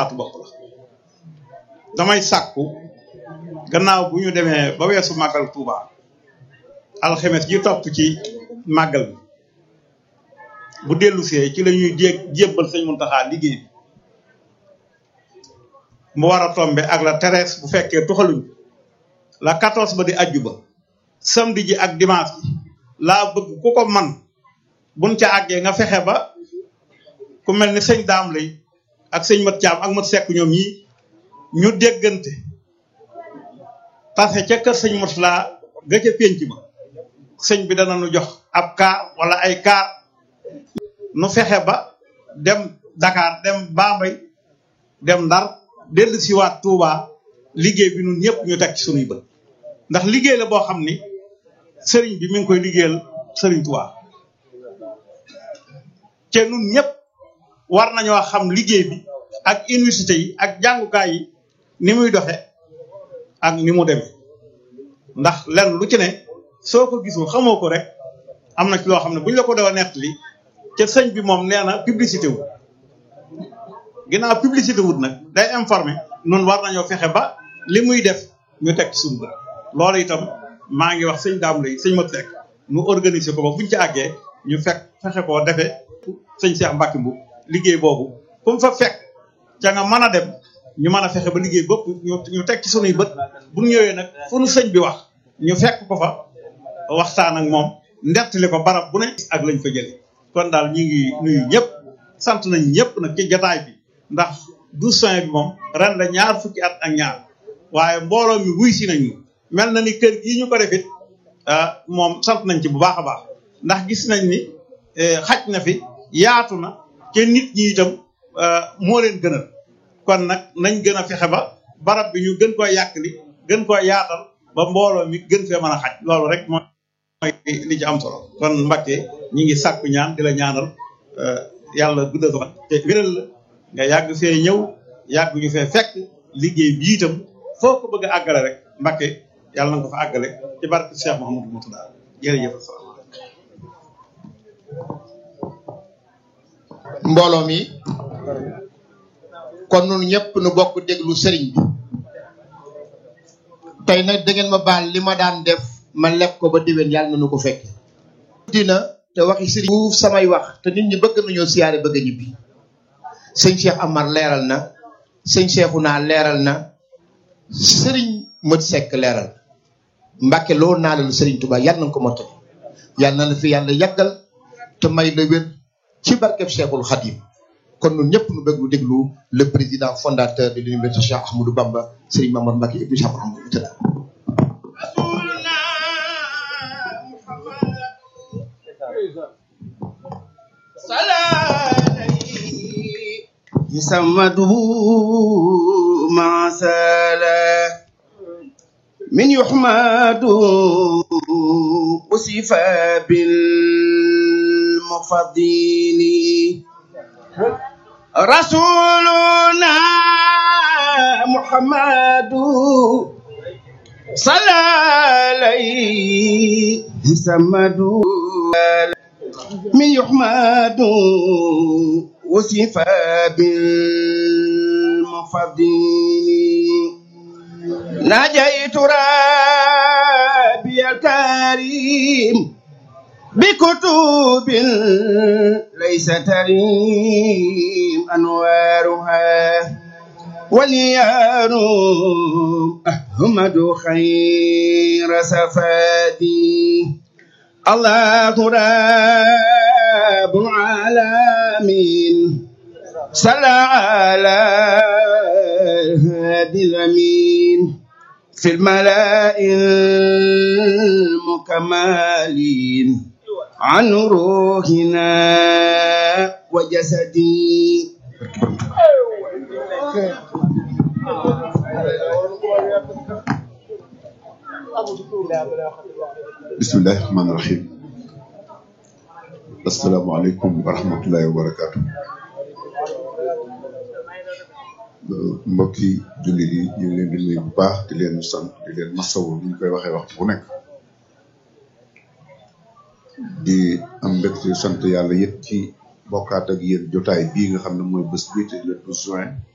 xalaatu bopp la damay sàkku gannaaw bu ñu demee ba weesu màggal Tuuba alxemes ji topp ci màggal bi bu dellu see ci la ñuy jé jébbal sëñ Muntaxa liggéey bi mu war a tombe ak la treize bu fekkee tuxaluñ la quatorze ba di ajju ba samedi ji ak dimanche ji laa bëgg ku ko man buñ ca àggee nga fexe ba ku mel ni sëñ daam lay ak sëñ mat caam ak mat sekk ñoom ñi ñu déggante parce que ca kër sëñ Murtala ga ca pénc ba sëñ bi dana nu jox ab kaar wala ay kaar nu fexe ba dem Dakar dem Bambey dem Ndar dellu siwaat Touba liggéey bi ñun ñëpp ñu teg ci sunuy bët ndax liggéey la boo xam ni sëriñ bi mi ngi koy liggéeyal sëriñ Touba te ñun ñëpp war nañoo xam liggéey bi ak université yi ak jàngukaay yi ni muy doxe ak ni mu demee ndax lenn lu ci ne soo ko gisul xamoo ko rek am na ci loo xam ne bu ñu la ko doon nettali ca sëñ bi moom nee na publicité wu ginnaaw publicité wut nag day informé nun war nañoo fexe ba li muy def ñu teg ci suñu bët loolu itam maa ngi wax sëñ daam lay sëñ mat sekk nu organiser ko ba buñ ci àggee ñu fekk fexe koo defee sëñ Cheikh Mbacke bu liggéey boobu fu mu fa fekk ca nga mën a dem ñu mën a fexe ba liggéey bopp ñu ñu teg ci sunuy bët bu ñu ñëwee nag fu nu sëñ bi wax ñu fekk ko fa waxtaan ak moom ndettali ko barab bu ne ak lañ fa jëlee kon daal ñu ngi nuyu ñëpp sant nañ ñëpp nag ci jataay bi ndax douze juin bi moom ren la ñaar fukki at ak ñaar waaye mbooloo mi wuy si nañu mel na ni kër gii ñu ko defit moom sant nañ ci bu baax a baax ndax gis nañ ni xaj na fi yaatu na te nit ñi itam moo leen gënal kon nag nañ gën a fexe ba barab bi ñu gën koo yàqli gën koo yaatal ba mbooloo mi gën fee mën a xaj loolu rek mooy li ci am solo kon Mbacke ñi ngi sàkku ñaan di la ñaanal yàlla guddal ko te wéral la nga yàgg fee ñëw yàgg ñu fee fekk liggéey bi itam foo ko bëgg a àggale rek Mbacke yàlla na nga ko fa àggale ci barke Cheikh Mouhamadou Moutada jërëjëf mbooloo mi kon nun ñëpp nu bokk déglu sëriñ bi tey nag da ngeen ma baal li ma daan def ma leb ko ba déwén yàlla na nu ko fekke dina te waxi sëriñ bu samay wax te nit ñi bëgg nañoo siyaare bëgg a ñibbi sëñ Cheikh Amar leeral na sëñ Cheikhouna leeral na sëriñ Mat Seck leeral Mbàkke loolu naa leen sëriñ Touba yàlla na ko mottali yàlla na la fi yàlla yàggal te may la wér ci barkeb Cheikhul Khadim kon ñun ñëpp nu bëgg lu déglu le président fondateur de l'université Cheikh Ahmadou Bamba Serigne Mamadou Mbacké ibnu Cheikh Mouhamadou Moutada يسمده مع سالا من يحمد وصف بالمفضل رسولنا محمد صلى عليه سمد من يحمد وصف بالمفضل نجيت ربي الكريم بكتب ليس تريم أنوارها وليارم أحمد خير سفادي الله رب العالمين صلى على هادي الأمين في الملاء المكملين عن روحنا وجسدي bismillahi rahmaani rahim asalaamaaleykum wa rahmatullahi wa barakaatu mbokki jullit yi ñu ngi leen di nuyu bu baax di leen sant di leen masawu ni ñu koy waxee waxtu bu nekk di am mbégte sant yàlla yëpp ci bokkaat ak yéen jotaay bii nga xam ne mooy bés bii te le 12 juin